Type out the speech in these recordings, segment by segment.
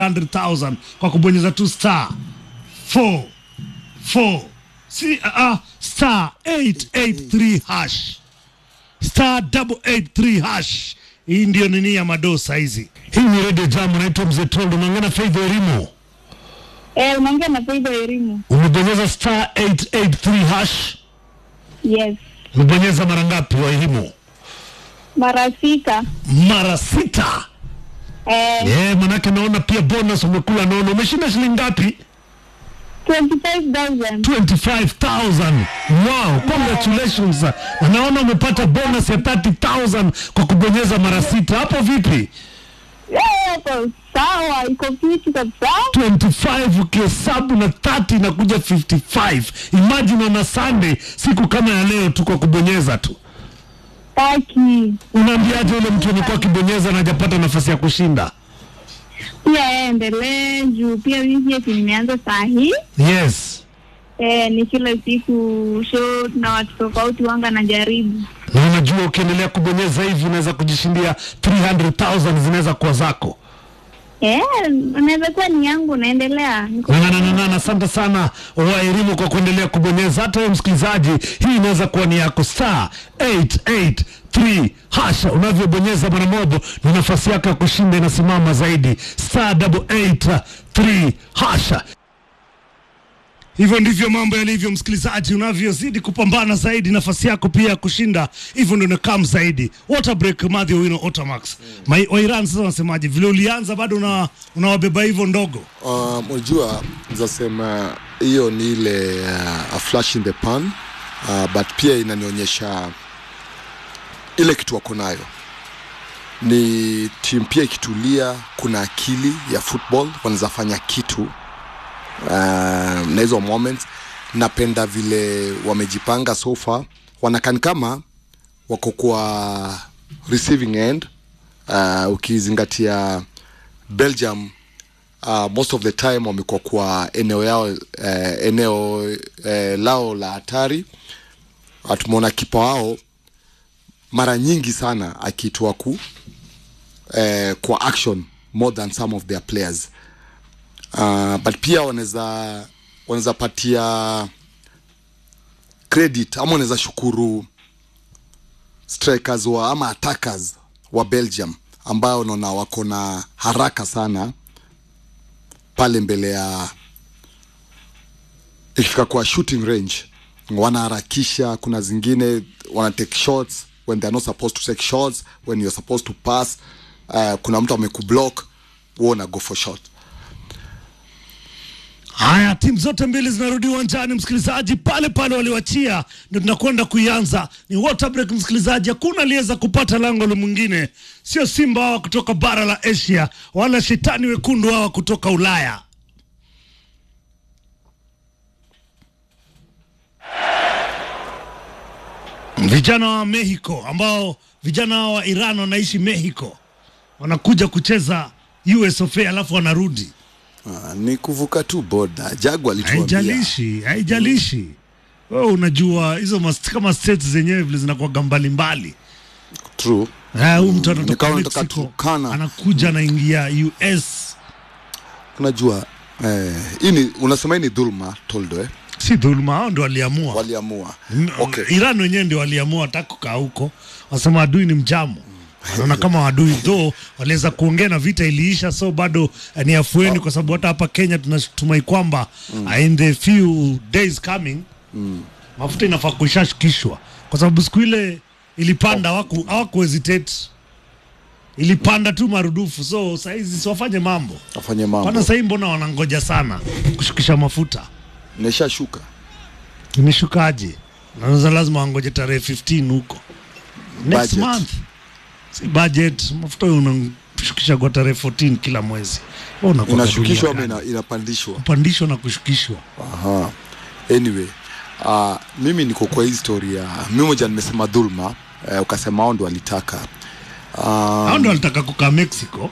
100,000 kwa kubonyeza tu star 4 4 si, uh, star 883 hash star 883 hash. Hii ndio nini ya madosa hizi. Hii ni Radio Jam, naitwa Mzee Tondo, naongea Faith Elimu. Eh, unaongea na Faida Elimu. Umebonyeza star 883 hash, Yes. umebonyeza mara ngapi wa elimu? Mara sita. Mara sita. Eh, Yeah, manake naona pia bonus umekula, naona umeshinda shilingi ngapi? 25,000. 25,000. Wow, congratulations. Na naona umepata bonus ya 30,000 kwa kubonyeza mara sita. Hapo vipi? Eh, hapo sawa, iko fiti kabisa. 25 ukihesabu na 30 inakuja 55. Imagine on a Sunday, siku kama ya leo tu kwa kubonyeza tu. Taki. Unaambiaje yule mtu alikuwa akibonyeza na hajapata nafasi ya kushinda? Pia eh, endelee juu pia wiki yetu nimeanza saa hii. Yes. Eh, ni kila siku show na watu tofauti wanga najaribu. Na unajua ukiendelea kubonyeza hivi unaweza kujishindia 300,000 zinaweza kuwa zako. Eh, unaweza kuwa ni yangu naendelea. Niko Na, na, na, na, na, asante sana wa elimu kwa kuendelea kubonyeza. Hata wewe msikilizaji, hii inaweza kuwa ni yako star 883 hasha. Unavyobonyeza mara moja, ni nafasi yako ya kushinda inasimama zaidi, star 883 hasha. Hivyo ndivyo mambo yalivyo, msikilizaji. Unavyozidi kupambana zaidi, nafasi yako pia ya kushinda hivyo ndio inakam zaidi. Water break Madhi Owino Otamax. Mai wa Iran sasa wanasemaje? Vile ulianza bado una unawabeba hivyo ndogo. Um, unajua nizasema hiyo ni ile uh, a flash in the pan uh, but pia inanionyesha ile kitu wako nayo ni timu pia ikitulia, kuna akili ya football, wanaweza fanya kitu uh, na hizo moments. Napenda vile wamejipanga so far, wanakani kama wako kwa receiving end uh, ukizingatia Belgium uh, most of the time wamekuwa kwa eneo yao uh, eneo uh, lao la hatari. Uh, Tumeona kipa wao mara nyingi sana akiitwa ku uh, kwa action more than some of their players uh, but pia wanaweza wanaweza patia credit ama wanaweza shukuru strikers wa ama attackers wa Belgium ambao naona wako na haraka sana pale mbele ya ikifika kwa shooting range wanaharakisha. Kuna zingine wana take shots when they are not supposed to take shots, when you're supposed to pass. Uh, kuna mtu amekublock, wewe una go for shot. Haya, timu zote mbili zinarudi uwanjani, msikilizaji, pale pale waliwachia, ndio tunakwenda kuianza. Ni water break, msikilizaji, hakuna aliyeweza kupata lango la mwingine, sio Simba hawa kutoka bara la Asia wala shetani wekundu hawa kutoka Ulaya. Vijana wa Mexico ambao vijana wa Iran wanaishi Mexico wanakuja kucheza US of A alafu wanarudi Uh, ni kuvuka tu boda. Jagu alituambia haijalishi haijalishi wewe unajua hizo mas- kama states zenyewe vile zinakuwaga mbalimbali true. Eh, huyu mtu ni anatoka kama anatoka Mexico Turkana. anakuja anaingia US Unajua eh, hii ni unasema hii ni dhulma toldo eh? si dhuluma hao ndio waliamua Waliamua. M- Okay. Iran wenyewe ndio waliamua wataka kukaa huko wasema adui ni mjamo naona kama adui tho waliweza kuongea na vita iliisha so bado eh, ni afueni kwa sababu hata hapa Kenya tunatumai kwamba uh, in the few days coming mafuta inafaa kuishashukishwa kwa sababu siku ile ilipanda hawaku hawaku hesitate ilipanda tu marudufu so saizi siwafanye mambo Afanye pana mambo. sahii mbona wanangoja sana kushukisha mafuta Nishashuka. imeshukaje naza lazima wangoje tarehe 15 huko next Budget. month si budget mafuta unashukisha kwa tarehe 14 kila mwezi Wewe unakuwa Inashukishwa ama kadunia gani? ina, inapandishwa. kupandishwa na kushukishwa Aha. Anyway, uh, mimi niko kwa hii story ya mimi moja nimesema dhulma uh, ukasema hao ndo walitaka uh, hao ndo walitaka kukaa mexico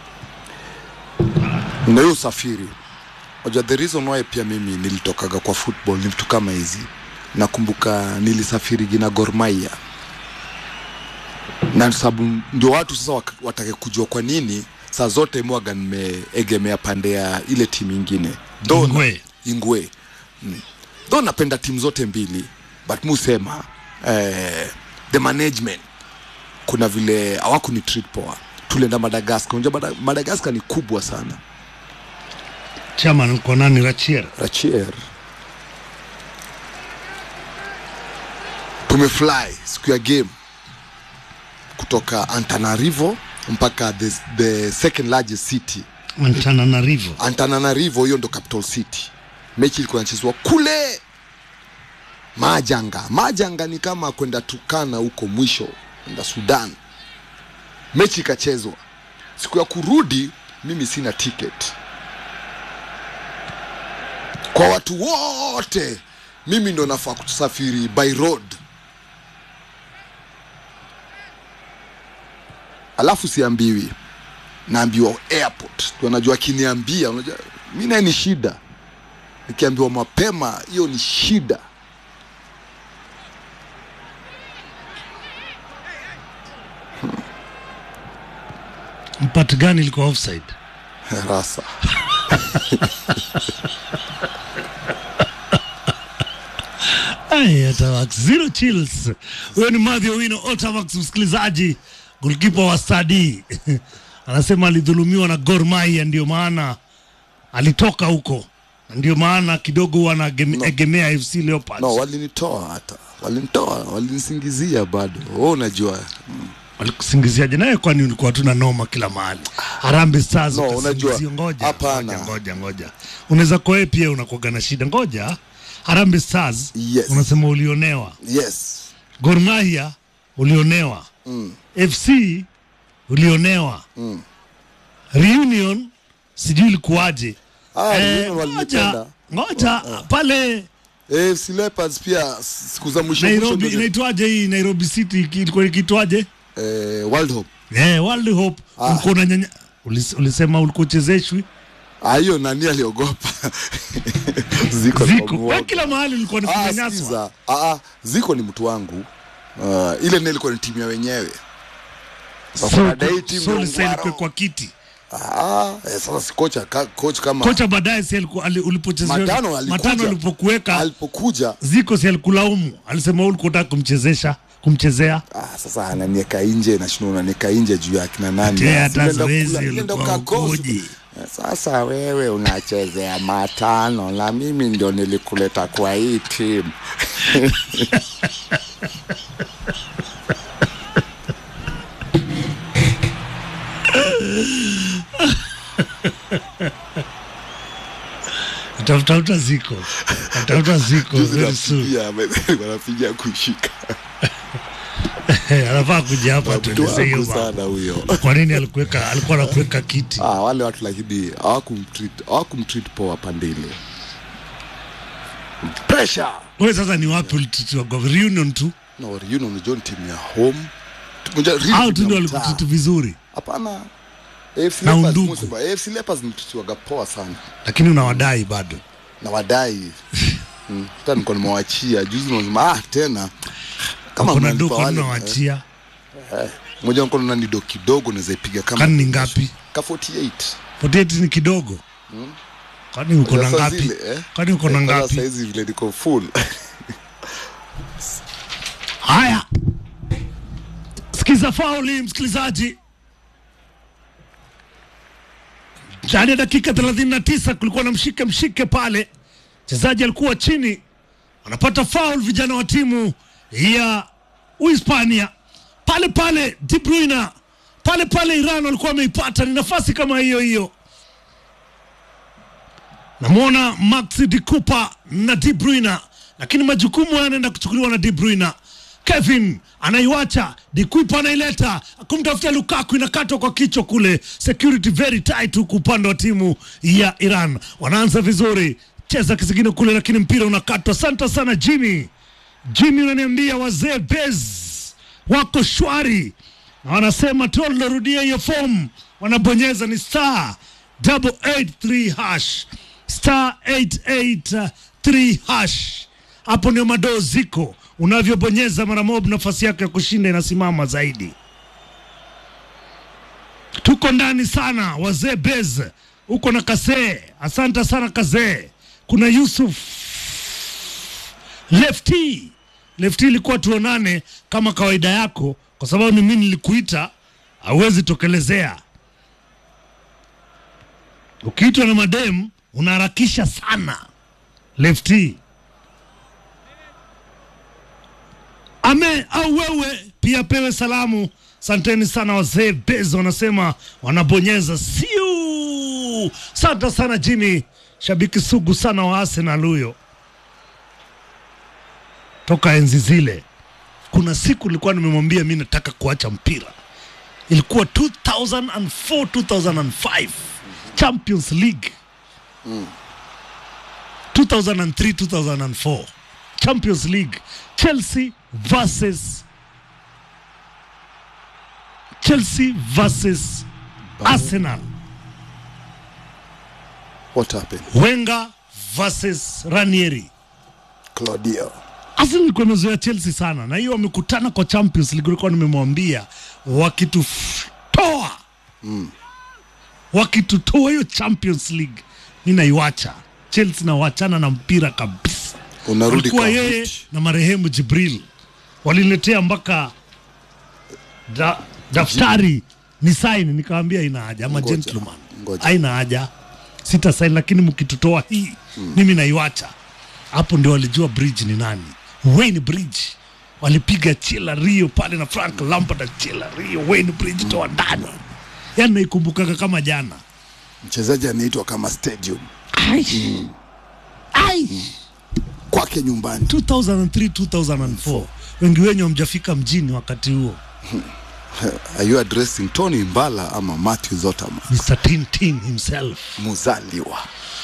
na hiyo usafiri Unajua the reason why pia mimi nilitokaga kwa football ni vitu kama hizi. Nakumbuka nilisafiri gina Gor Mahia na sababu ndio watu sasa wak- watake kujua kwa nini saa zote mwaga nimeegemea pande ya ile timu ingine Though na- Ingwe. ingwe mm. Though napenda timu zote mbili but musema eh, the management kuna vile hawakuni treat poa tulienda madagascar unajua Mada- madagascar ni kubwa sana Chairman uko nani Rachier? rachier tumefly siku ya game kutoka antanarivo mpaka the, the second largest city Antananarivo. antananarivo hiyo ndo capital city mechi ilikuwa inachezwa kule majanga majanga ni kama kwenda tukana huko mwisho enda sudan mechi ikachezwa siku ya kurudi mimi sina ticket kwa watu wote mimi ndo nafaa kusafiri by road alafu siambiwi naambiwa airport tu anajua akiniambia unajua mi naye ni shida nikiambiwa mapema hiyo ni shida Mpati gani ilikuwa offside? rasa Ay, Otavax, zero chills. Huyo ni Madhi Owino Otavax, msikilizaji, golkipa wa Stadi anasema alidhulumiwa na Gor Mahia, ndio maana alitoka huko, Na ndio maana kidogo wanaegemea no. FC Leopards no walinitoa hata walinitoa walinisingizia bado wewe unajua walikusingiziaje naye? Kwani ulikuwa tuna noma kila mahali? Harambee Stars No, ukasingizia. unajua, Ngoja, hapana. ngoja, ngoja, ngoja, unaweza kuwa wewe pia unakuwaga na shida. Ngoja, Harambee Stars Yes. unasema ulionewa yes Gor Mahia ulionewa mm. FC ulionewa Mm. Reunion sijui ilikuwaje. ah, Eh, Reunion ngoja walinipenda ngoja pale AFC Leopards pia siku za mwisho mwisho Nairobi ndio- inaitwaje hii Nairobi City iki- ilikuwa ikiitwaje? eh, World Hope Eh, World Hope Ah. ulikuwa unanyanya ulis- ulisema ulikuwa uchezeshwi Ah, hiyo nani aliogopa ziko ziko kwa wewe kila mahali ulikuwa ni Ah, kunyanyaswa. sikiza. Ah, ah, ziko ni mtu wangu uh, ile naye ilikuwa ni timu ya wenyewe So, Kuna dai timu so ya ulistahili Ungwaro. kuwekwa kiti. Ah, eh, sasa si kocha ka, coach kama Kocha baadaye si alikuwa ali- ulipochezea Matano alikuja. matano alipokuweka alipokuja ziko si alikulaumu, alisema wewe ulikuwa unataka kumchezesha kumchezea ah, sasa ananieka nje nashinda unanieka nje juu ya kina nani Ati Ah, hata si nenda zoezi kula, nenda ulikuwa ukakosa. ukoje? Eh, Sasa wewe unachezea matano na mimi ndio nilikuleta kwa hii timu Tafuta ziko tafuta ziko Juzi very soon. napigia, wanapigia kushika anafaa kuja hapa mtu tueleze hiyo wangu mambo. sana huyo Kwa nini alikuweka alikuwa anakuweka kiti? ah, wale watu lakini hawakumtreat hawakumtreat poa pande ile pressure Wewe sasa ni wapi ulititiwa kwa reunion tu no reunion ni John team ya home Unajua, really au tu team ndio ya mtaa. walikutitu vizuri, hapana AFC Na Leopards undugu. Museba, AFC Leopards nilititiwaga poa sana lakini unawadai bado. na wadai Mm, hata nilikuwa nimewachia juzi nasema ah tena kama Kuna mnalipa do wale, kwa unawachia eh, moja nilikuwa naona ni do kidogo naweza ipiga kama kani ni ngapi? ka 48 48 ni kidogo. Kwani uko na Sasa ngapi? zile, eh? Kwani uko na Eh, sasa ngapi? saizi vile niko full Haya, sikiza fauli, msikilizaji. Ndani ya dakika 39 kulikuwa na mshike mshike pale, mchezaji alikuwa chini, anapata faul, vijana wa timu ya Uhispania pale pale. De Bruyne pale pale, Iran walikuwa wameipata, ni nafasi kama hiyo hiyo. Namwona Max de Cooper na De Bruyne, lakini majukumu yanaenda kuchukuliwa na De Bruyne. Kevin anaiwacha De Cooper anaileta kumtafutia Lukaku, inakatwa kwa kichwa kule, security very tight huku upande wa timu ya Iran. Wanaanza vizuri, cheza kisigino kule, lakini mpira unakatwa. Asante sana Jimmy. Jimmy unaniambia wazee Bez wako shwari na wanasema tunarudia hiyo fomu, wanabonyeza ni star double eight three hash star 883 hash. Hapo ndio madoo ziko, unavyobonyeza mara moja, nafasi yako ya kushinda inasimama zaidi. tuko ndani sana wazee bez uko na kasee asante sana kazee kuna yusuf lefti lefti ilikuwa tuonane kama kawaida yako kwa sababu ni mimi nilikuita hauwezi tokelezea ukiitwa na madem unaharakisha sana lefti ame au wewe pia pewe salamu santeni sana wazee bezo wanasema wanabonyeza siu santa sana jimmy shabiki sugu sana wa arsenal huyo toka enzi zile kuna siku nilikuwa nimemwambia mi nataka kuacha mpira ilikuwa 2004 2005 champions league 2003 2004 champions league chelsea versus chelsea versus arsenal What happened? wenga versus ranieri Claudio. Arsenal ilikuwa imezoea Chelsea sana, na hiyo wamekutana kwa Champions League. Nilikuwa nimemwambia wakitutoa mm. wakitutoa hiyo Champions League mi naiwacha Chelsea, nawachana na mpira kabisa. Unarudi Walikuwa kwa yeye viti. na marehemu Jibril waliletea mpaka da, daftari ni saini, nikawambia ina haja ama Ngoja, gentleman, ngoja. haina haja, sita saini, lakini mkitutoa hii mimi naiwacha. Hapo ndio walijua Bridge ni nani. Wayne Bridge walipiga Chela Rio pale na Frank Lampard na Chela Rio, Wayne Bridge toa ndani, yani naikumbukaga kama jana. Mchezaji anaitwa kama stadium Ai. Ai. kwake nyumbani. 2003 2004 wengi wenyu hamjafika mjini wakati huo Are you addressing Tony Mbala ama Matthew Zotama? Mr. Tintin himself Muzaliwa.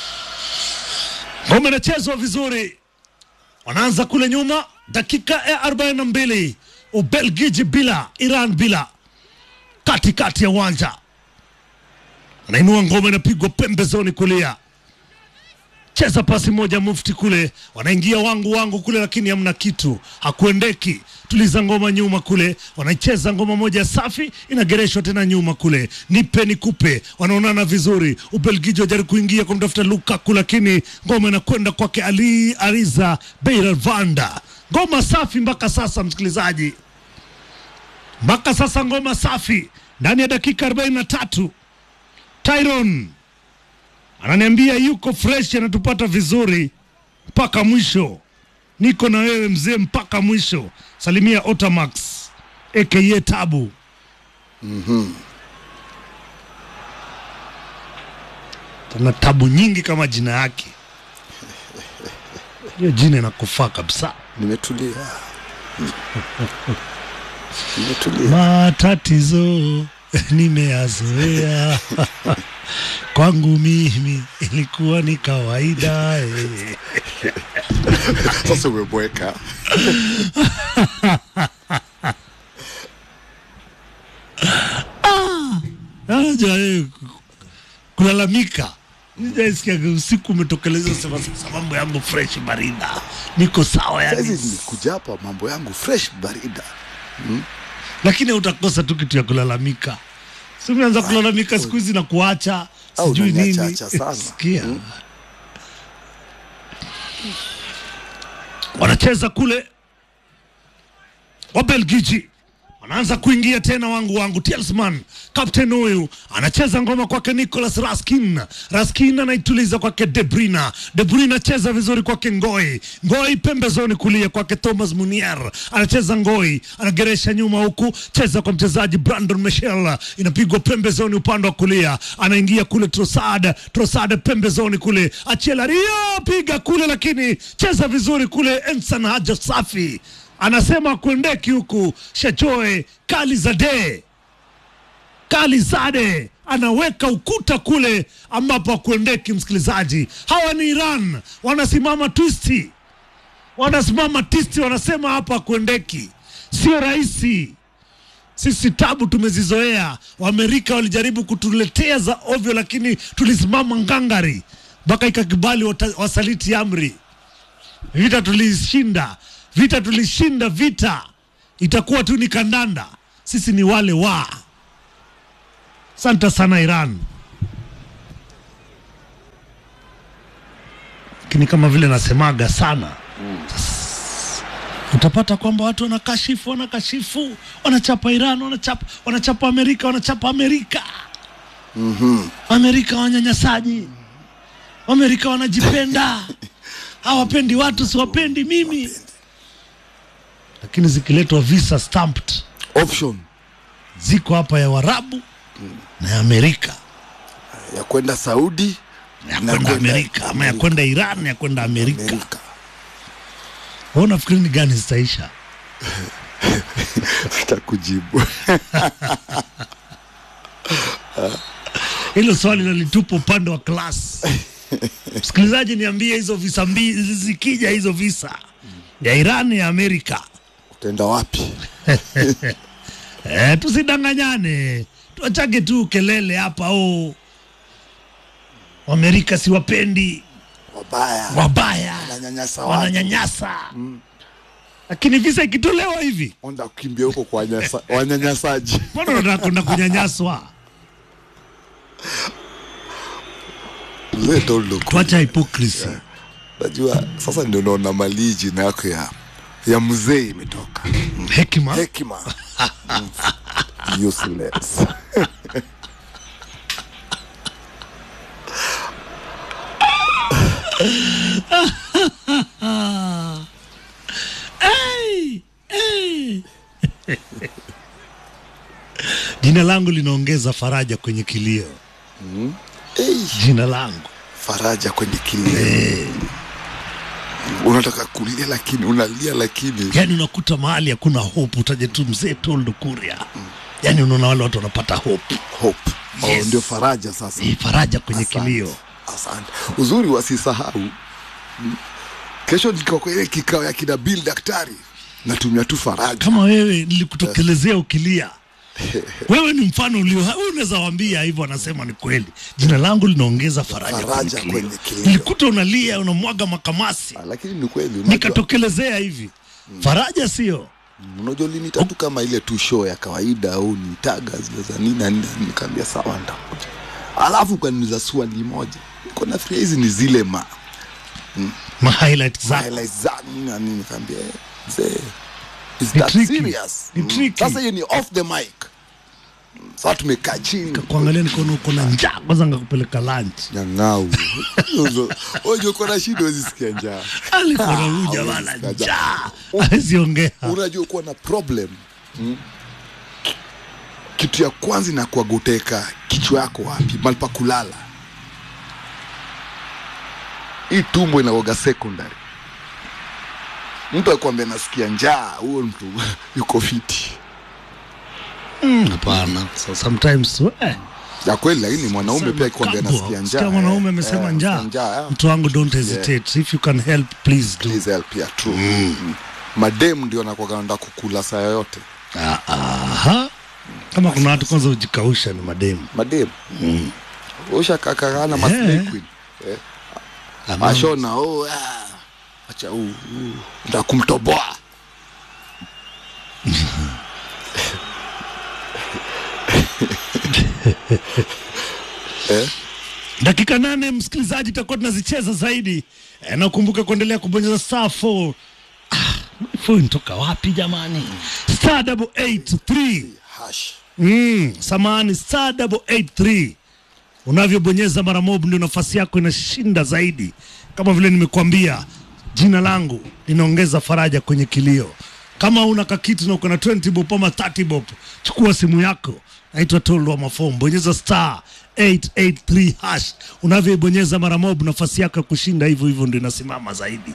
ngome inachezwa vizuri wanaanza kule nyuma dakika ya 42 ubelgiji bila iran bila katikati ya uwanja anainua ngome inapigwa pembezoni kulia cheza pasi moja mufti kule wanaingia wangu wangu kule lakini hamna kitu hakuendeki tuliza ngoma nyuma kule wanaicheza ngoma moja safi inagereshwa tena nyuma kule nipe nikupe wanaonana vizuri ubelgiji wajaribu kuingia kumtafuta lukaku lakini ngoma inakwenda kwake ali ariza beirvanda ngoma safi mpaka sasa msikilizaji mpaka sasa ngoma safi ndani ya dakika 43 tyron ananiambia yuko fresh anatupata vizuri mpaka mwisho niko na wewe mzee mpaka mwisho salimia otamax aka tabu tana tabu nyingi kama jina yake hiyo jina inakufaa kabisa Nimetulia. Nimetulia. matatizo nimeyazoea kwangu mimi ilikuwa ni kawaida eh. Sasa umebweka. Aja, eh, kulalamika sijaisikiaga usiku umetokeleza sema sasa mambo yangu fresh barida niko sawa yani Saizi nikuja hapa mambo yangu fresh barida. lakini utakosa tu kitu ya kulalamika si umeanza kulalamika siku hizi na kuacha Au sijui nini unaniacha sana. sikia wanacheza kule wabelgiji wanaanza kuingia tena wangu wangu Telsman captain huyu anacheza ngoma kwake Nicolas Raskin Raskin anaituliza kwake Debrina Debrina cheza vizuri kwake Ngoi Ngoi pembezoni kulia kwake Thomas Munier anacheza Ngoi anageresha nyuma huku cheza kwa mchezaji Brandon Michel inapigwa pembezoni upande wa kulia anaingia kule Trossard Trossard pembezoni kule Achela Rio piga kule lakini cheza vizuri kule Ensan Haja safi anasema kuendeki huku Shajoe Kalizade Kalizade anaweka ukuta kule ambapo akuendeki. Msikilizaji, hawa ni Iran, wanasimama twisti, wanasimama tisti, wanasema hapa akuendeki, sio rahisi. Sisi tabu tumezizoea. Waamerika walijaribu kutuletea za ovyo, lakini tulisimama ngangari mpaka ikakibali wata- wasaliti amri. Vita tulishinda, vita tulishinda, vita itakuwa tu ni kandanda. Sisi ni wale wa Asante sana Iran. Lakini kama vile nasemaga sana s- utapata kwamba watu wanakashifu wanakashifu wanachapa Iran wanachapa, wanachapa Amerika wanachapa Amerika Amerika wanyanyasaji, Amerika wanajipenda, hawapendi watu, siwapendi mimi. Lakini zikiletwa visa stamped option ziko hapa ya Warabu na ya Amerika, ya kwenda Saudi ya na kwenda Amerika ama ya kwenda Iran, ya kwenda Amerika. Amerika. Wewe unafikiri ni gani zitaisha? Sitakujibu. Hilo swali nalitupa upande wa class. Msikilizaji, niambie hizo visa mbili zikija, hizo visa ya Iran ya Amerika Utaenda wapi? Eh, tusidanganyane, tuachake tu kelele hapa. Oh, Amerika siwapendi, Wabaya. wabaya, Wananyanyasa watu. wananyanyasa. Lakini visa ikitolewa hivi, Onda kukimbia huko kwa wanyasa- wanyanyasaji. mbona unataka kwenda kunyanyaswa? Mzee Toldo kule. Tuacha hypocrisy. Najua sasa ndio naona mali jina yako ya ya mzee imetoka. Hekima Hekima. Mm. Useless. Hey! Hey! Jina langu linaongeza faraja kwenye kilio. Hey, Jina langu faraja kwenye kilio. Unataka kulia lakini unalia lakini yani, unakuta mahali hakuna hope, utaje tu mzee Toldo Kuria. Yani unaona wale watu wanapata hope, hope. Yes. Oh, ndio faraja sasa. hii faraja kwenye Asante. kilio. Asante. Uzuri wasisahau. Mm. Kesho niko kwa ile kikao ya kina Bill daktari. Natumia tu faraja. Kama wewe nilikutokelezea ukilia, wewe ni mfano ulio, wewe unaweza waambia hivyo, anasema ni kweli. Jina langu linaongeza faraja, Faraja kwenye kwenye kilio. kilio. Nilikuta unalia unamwaga makamasi, Ah, Lakini ni kweli unajua, nikatokelezea hivi. Faraja sio unajua linita tu kama ile tu show ya kawaida au ni taga zile za nini na nini nikaambia sawa ndakuja. Alafu kaniuliza swali moja. Niko na hizi ni zile ma ma highlight zako. highlights za nini na nini nikaambia eh, mzee is Ni that tricky. serious? Ni Mm. tricky. Sasa hiyo ni off the mic. Mm. Sasa tumekaa chini Kuangalia nikono uko na njaa, kwanza ngakupeleka lunch. nyang'au ojo uko na shida huwezi sikia njaa Alikuwa na huyu Ah, jamaa hawezi na sikia njaa, hawezi ongea. unajua kuwa na problem mm? kitu ya kwanza inakuwa goteka kichwa yako wapi mali pa kulala hii tumbo inaoga secondary mtu akwambia nasikia njaa huyo mtu yuko fiti Mm, Hapana, so sometimes eh, ya kweli lakini mwanaume pia akikwambia Kambo, nasikia njaa sikia mwanaume eh, amesema eh, njaa. nasikia njaa, eh. Mtu wangu don't hesitate. If you can help please do. Please help, yeah, true. Mm. madem ndio anakuwa anaenda kukula saa yoyote Ah, Aha. Kama kuna watu kwanza hujikausha ni mademu. madem mm. ushakakakana Eh. maslay queen eh. Ama- ashona oh, ah. acha huu huu. nda kumtoboa eh? Dakika nane msikilizaji, tutakuwa tunazicheza zaidi e, na ukumbuke kuendelea kubonyeza star 4 ah, phone toka wapi jamani? Star double eight three hash Mm, samahani star double eight three. Unavyobonyeza mara moja ndio nafasi yako inashinda zaidi. Kama vile nimekuambia, jina langu linaongeza faraja kwenye kilio. Kama una kakitu na uko na 20 bob ama 30 bob, chukua simu yako, naitwa Toldo wa Mafomu, bonyeza star 883 hash. Unavyoibonyeza mara moja, nafasi yako ya kushinda hivyo hivyo ndio inasimama zaidi.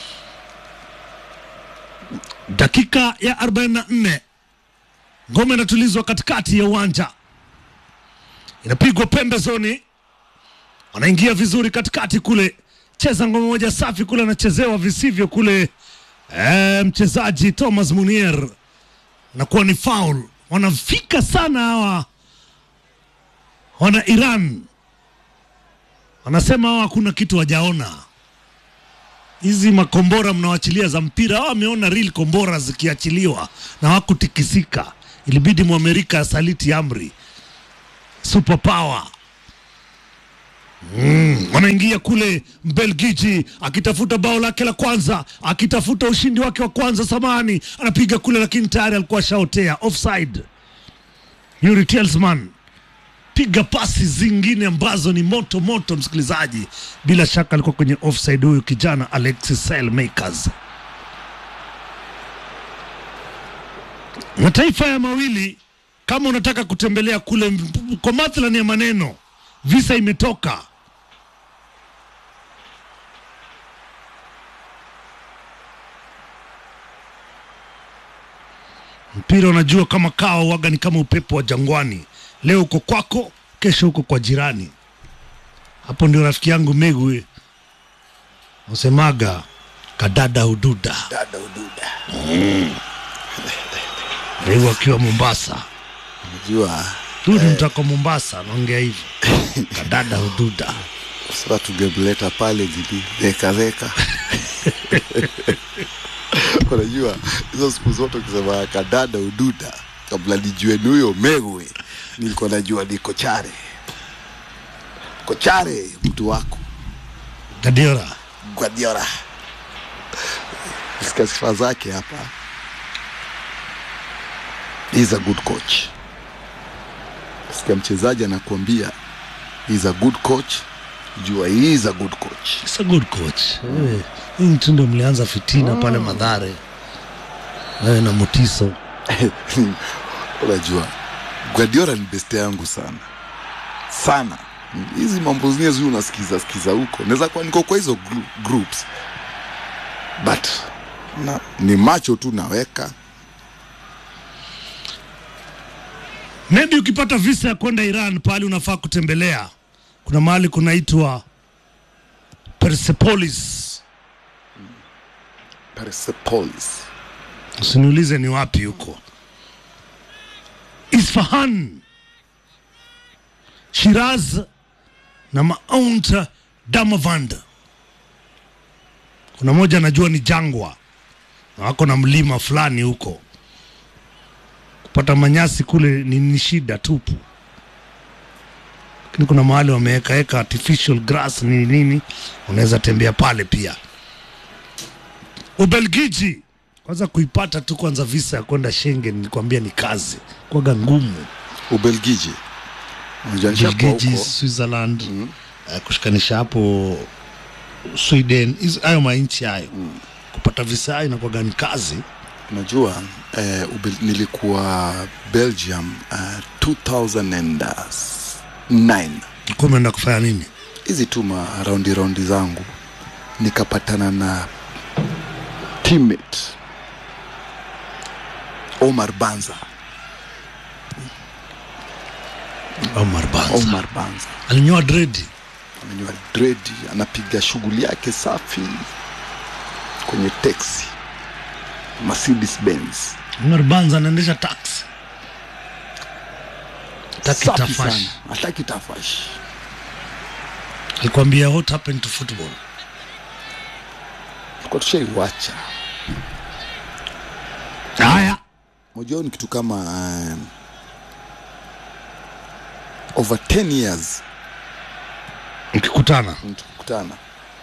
Dakika ya 44 ngome inatulizwa katikati ya uwanja, inapigwa pembezoni, wanaingia vizuri katikati kule, cheza ngome moja safi kule, anachezewa visivyo kule. E, mchezaji Thomas Munier nakuwa ni foul. Wanafika sana hawa wana Iran, wanasema hawa hakuna kitu wajaona. Hizi makombora mnawachilia za mpira, hawa wameona real kombora zikiachiliwa na hawakutikisika ilibidi mwamerika asaliti amri superpower Mm, wanaingia kule Mbelgiji akitafuta bao lake la kwanza, akitafuta ushindi wake wa kwanza. Samani anapiga kule, lakini tayari alikuwa ashaotea offside. Yuri Telsman piga pasi zingine ambazo ni moto moto, msikilizaji. Bila shaka alikuwa kwenye offside huyu kijana Alexis Saelmakers. Mataifa ya mawili, kama unataka kutembelea kule, m- kwa mathalani ya maneno, visa imetoka mpira unajua kama kawa waga ni kama upepo wa jangwani leo uko kwako kesho uko kwa jirani hapo ndio rafiki yangu megwe usemaga kadada hududa dada ududa megu akiwa mombasa unajua dudu mtako mombasa naongea hivi kadada hududa sasa tungemleta pale jili reka reka unajua hizo siku zote ukisema kadada ududa kabla nijue ni huyo megwe nilikuwa najua ni kochare kochare mtu wako gadiora Guardiola. Sikia sifa zake hapa. He's a good coach. Sikia mchezaji anakuambia he's a good coach, jua he is a good coach. It's a good coach Eh, hii mtu ndio mlianza fitina pale madhare wewe na mutiso Unajua Guardiola ni beste yangu sana sana. Hizi mambo zingine zuri unasikiza sikiza huko, naweza kuwa niko kwa hizo gru- groups but na, ni macho tu naweka maybe ukipata visa ya kwenda Iran pahali unafaa kutembelea, kuna mahali kunaitwa Persepolis. Persepolis. Usiniulize ni wapi huko. Isfahan, Shiraz na Mount Damavand. Kuna moja najua ni jangwa na wako na mlima fulani huko. Kupata manyasi kule ni, ni shida tupu, lakini kuna mahali wamewekaeka artificial grass nini nini, unaweza tembea pale pia. Ubelgiji kwanza kuipata tu kwanza visa ya kwenda Schengen nilikwambia ni kazi kwaga ngumu. Ubelgiji. Unajua nishakuwa Ubelgiji, huko. Switzerland eh, kushikanisha hapo Sweden, hizo- hayo mainchi hayo kupata visa hayo inakuwaga ni kazi. Unajua eh, Ubel, nilikuwa Belgium uh, 2009 Ulikuwa umeenda kufanya nini? hizi tu ma raundi raundi zangu nikapatana na teammate Omar Banza. Omar Banza Omar Banza alinyoa dredi amenyoa dredi, anapiga shughuli yake safi kwenye teksi Mercedes Benz. Omar Banza anaendesha taxi taki Safi tafash. sana, hataki tafash. Alikwambia what happened to football? Kwa tushaiwacha Haya, Mojao ni kitu kama um, over 10 years mkikutana tukikutana.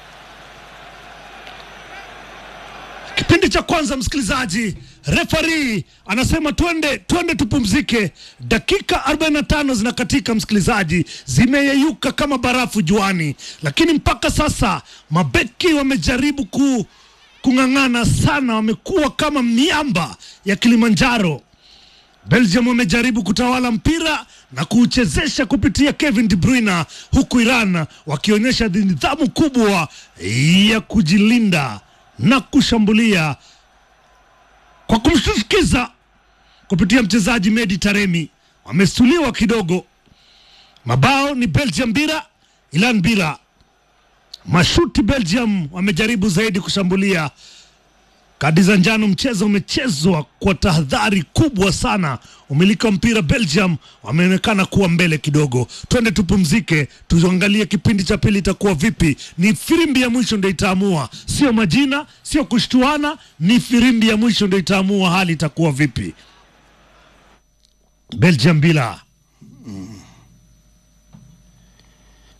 Kipindi cha kwanza, msikilizaji, refari anasema twende twende tupumzike. Dakika 45 zinakatika, msikilizaji, zimeyeyuka kama barafu juani, lakini mpaka sasa mabeki wamejaribu ku, kung'ang'ana sana, wamekuwa kama miamba ya Kilimanjaro. Belgium wamejaribu kutawala mpira na kuuchezesha kupitia Kevin De Bruyne, huku Iran wakionyesha nidhamu kubwa ya kujilinda na kushambulia kwa kumshtukiza kupitia mchezaji Medi Taremi. Wamestuliwa kidogo. Mabao ni Belgium bila, Iran bila. Mashuti Belgium wamejaribu zaidi kushambulia Kadi za njano, mchezo umechezwa kwa tahadhari kubwa sana. Umiliki wa mpira Belgium wameonekana kuwa mbele kidogo. Twende tupumzike, tuangalie kipindi cha pili itakuwa vipi. Ni firimbi ya mwisho ndio itaamua, sio majina, sio kushtuana, ni firimbi ya mwisho ndio itaamua hali itakuwa vipi. Belgium bila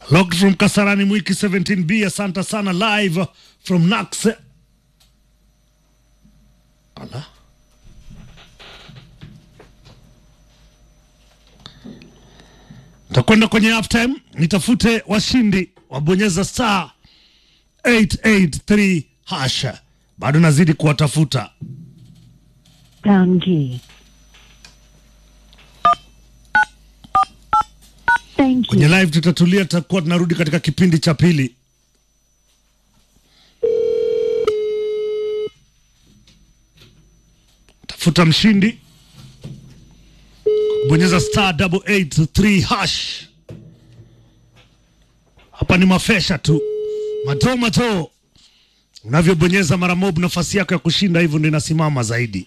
Locked from Kasarani Mwiki 17B, asante sana live from Nax. Ala. Takwenda kwenye halftime, nitafute washindi wabonyeza star 883 hasha. Bado nazidi kuwatafuta. Pound key. Thank you. Kwenye live tutatulia, tutakuwa tunarudi katika kipindi cha pili. Tafuta mshindi bonyeza star double eight three hash. Hapa ni mafesha tu, mato mato. Unavyobonyeza mara mob, nafasi yako ya kushinda hivyo ndio inasimama zaidi.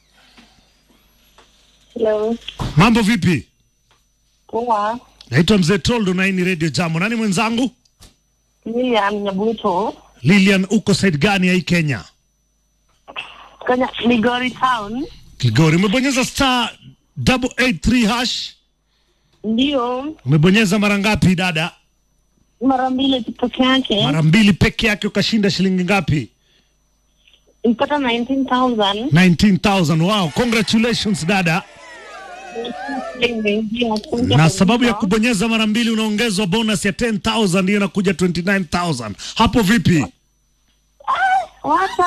Hello. Mambo vipi? Poa. Naitwa Mzee Toldo na hii ni Radio Jambo. Nani mwenzangu? Lilian Nyabuto. Lilian, uko side gani ya hii Kenya? Kenya Migori Town. Kigori. Umebonyeza star double eight three hash. Ndio. Umebonyeza mara ngapi dada? Mara mbili tu peke yake. Mara mbili peke yake, ukashinda shilingi ngapi? Mpata 19,000. 19,000. Wow, congratulations dada. Imeingia. Asante Na sababu ya kabisa. kubonyeza mara mbili unaongezwa bonus ya 10,000 ndiyo inakuja 29,000. Hapo vipi? Wacha.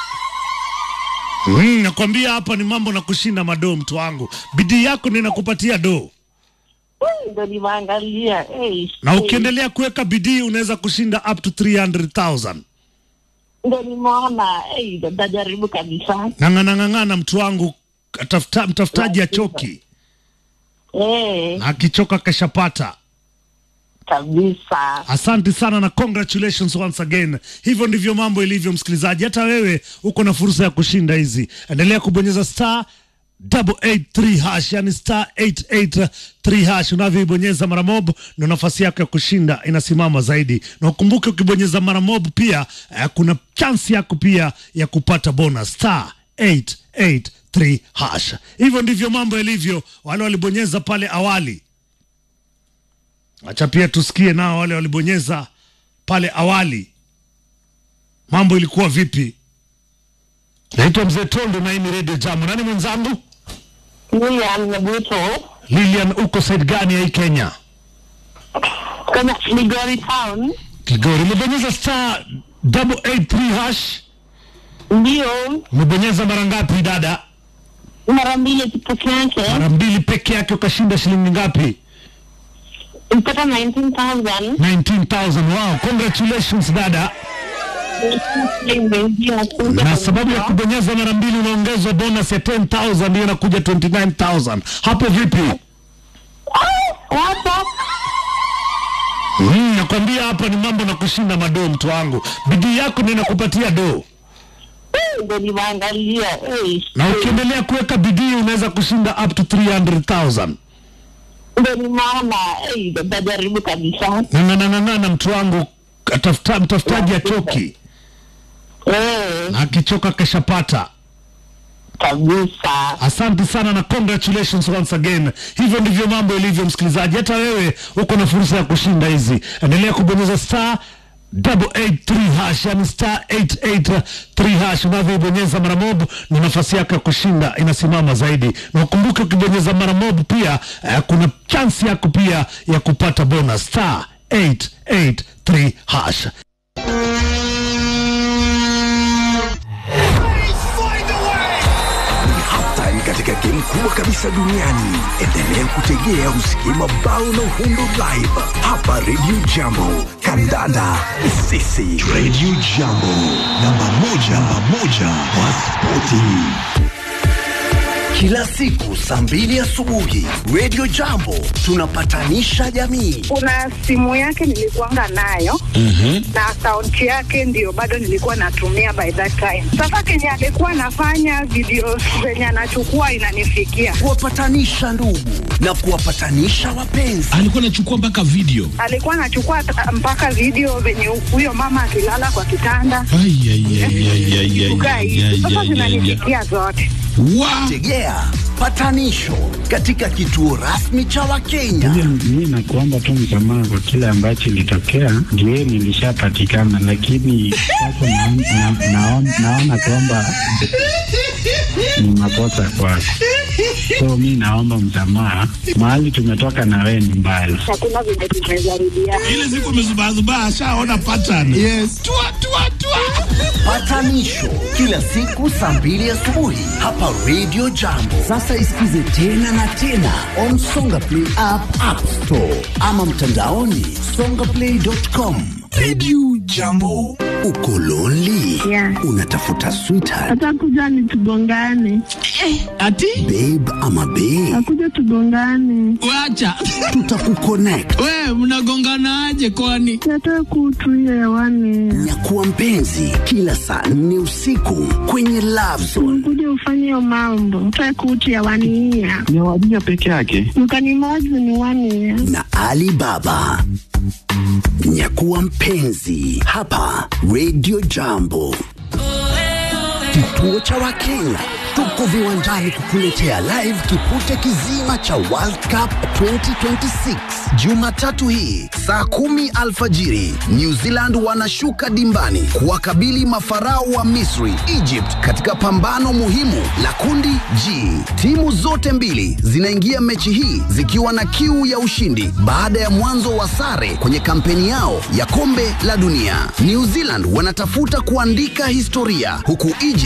Mm, nakwambia hapa ni mambo na kushinda madoo, mtu wangu. Bidii yako ndio inakupatia doo. Hmm, Ndio nimeangalia. Eh. Na ukiendelea kuweka bidii unaweza kushinda up to 300,000. Ndio nimeona. Eh, nitajaribu kabisa. Ng'ang'ana ng'ang'ana, mtu wangu, tafuta, mtafutaji achoki Eh, na akichoka kashapata. kabisa. Asante sana na congratulations once again. Hivyo ndivyo mambo ilivyo, msikilizaji. Hata wewe uko na fursa ya kushinda hizi. Endelea kubonyeza star double eight three hash, yani star 883 hash. Unavyoibonyeza mara mob, ndo nafasi yako ya kushinda inasimama zaidi, na ukumbuke ukibonyeza mara mob pia eh, kuna chansi yako pia ya kupata bonus star 883 hash. Hivyo ndivyo mambo yalivyo. Wale walibonyeza pale awali Acha pia tusikie nao wale walibonyeza pale awali, mambo ilikuwa vipi? Naitwa Mzee Tondo na hii ni Radio Jamu. Nani mwenzangu? Lilian Nyabuto. Lilian, uko side gani ya hii Kenya? Kenya Migori Town. Kigori. Umebonyeza star double eight three hash. Ndio. Umebonyeza mara ngapi dada? Mara mbili tu peke yake. Mara mbili peke yake, ukashinda shilingi ngapi? Mpata 19,000. 19,000. Wow, congratulations dada. Imeingia. Asante Na sababu ya kabisa. kubonyeza mara mbili unaongezwa bonus ya 10,000 ndio inakuja 29,000. Hapo vipi? Wacha. Mm, nakwambia hapa ni mambo na kushinda madoo, mtu wangu. Bidii yako ndio inakupatia doo, ndio nimeangalia eh, na ukiendelea kuweka bidii unaweza kushinda up to 300,000. ndio nimeona eh, nitajaribu kabisa Ng'ang'ana ng'ang'ana, mtu wangu, atafuta mtafutaji achoki, eh, na akichoka keshapata. kabisa. Asante sana na congratulations once again. Hivyo ndivyo mambo ilivyo, msikilizaji. Hata wewe uko na fursa ya kushinda hizi. Endelea kubonyeza star double eight three hash, yani star 883 hash. Unavyoibonyeza mara mob, ni nafasi yako ya kushinda inasimama zaidi, na ukumbuke ukibonyeza mara mob pia eh, kuna chansi yako pia ya kupata bonus star 883 hash. halftime katika game kubwa kabisa duniani. Endelea kutegea usikie mabao na uhundo live hapa Radio Jambo. Kandanda sisi Radio Jambo, namba moja, namba moja kwa spoti kila siku saa mbili asubuhi Radio Jambo tunapatanisha jamii. kuna simu yake nilikuanga nayo na akaunti yake ndio bado nilikuwa natumia by that time. Sasa kenye alikuwa anafanya video zenye anachukua inanifikia, kuwapatanisha ndugu na kuwapatanisha wapenzi. alikuwa anachukua mpaka video alikuwa anachukua ta- mpaka video venye huyo mama akilala kwa kitanda Ai, ai, ai, ai, ai, ai, kukaa ai, hivi. ai, Sasa ai, ai, ai. zinanifikia zote. wa tegea patanisho katika kituo rasmi cha Wakenya. Mi nakuomba tu msamaha kwa kile ambacho ilitokea, ndio nilishapatikana, lakini sasa naona na, naona- naona kwamba ni makosa kwako, so mi naomba msamaha. Mahali tumetoka na wewe ni mbali. Hakuna vile tumezarudia. ile siku amezubazubaa ashaona pattern yes. tua, tua, tua. Patanisho kila siku saa mbili asubuhi hapa Radio Jambo. Sasa isikize tena na tena on Songa Play app, App Store ama mtandaoni songaplay.com. Radio Jambo. Uko lonely? Yeah. Unatafuta sweetheart, Atakuja ni tugongane, ati babe ama babe? akuja tugongane, wacha Tutakuconnect. we mnagonganaje kwani yatoe kutu hiyo hewani, Nyakuwa mpenzi kila saa nne usiku kwenye Love Zone. kuja ufanye hiyo mambo, toe kutu hewani hiya Ni wadija peke yake. mkanimozi ni wani na Ali Baba. Nyakuwa mpenzi hapa Radio Jambo, kituo cha Wakenya. Tuko viwanjani kukuletea live kipute kizima cha World Cup 2026 Jumatatu hii saa kumi alfajiri. New Zealand wanashuka dimbani kuwakabili mafarao wa Misri, Egypt, katika pambano muhimu la kundi G. Timu zote mbili zinaingia mechi hii zikiwa na kiu ya ushindi baada ya mwanzo wa sare kwenye kampeni yao ya kombe la dunia. New Zealand wanatafuta kuandika historia huku Egypt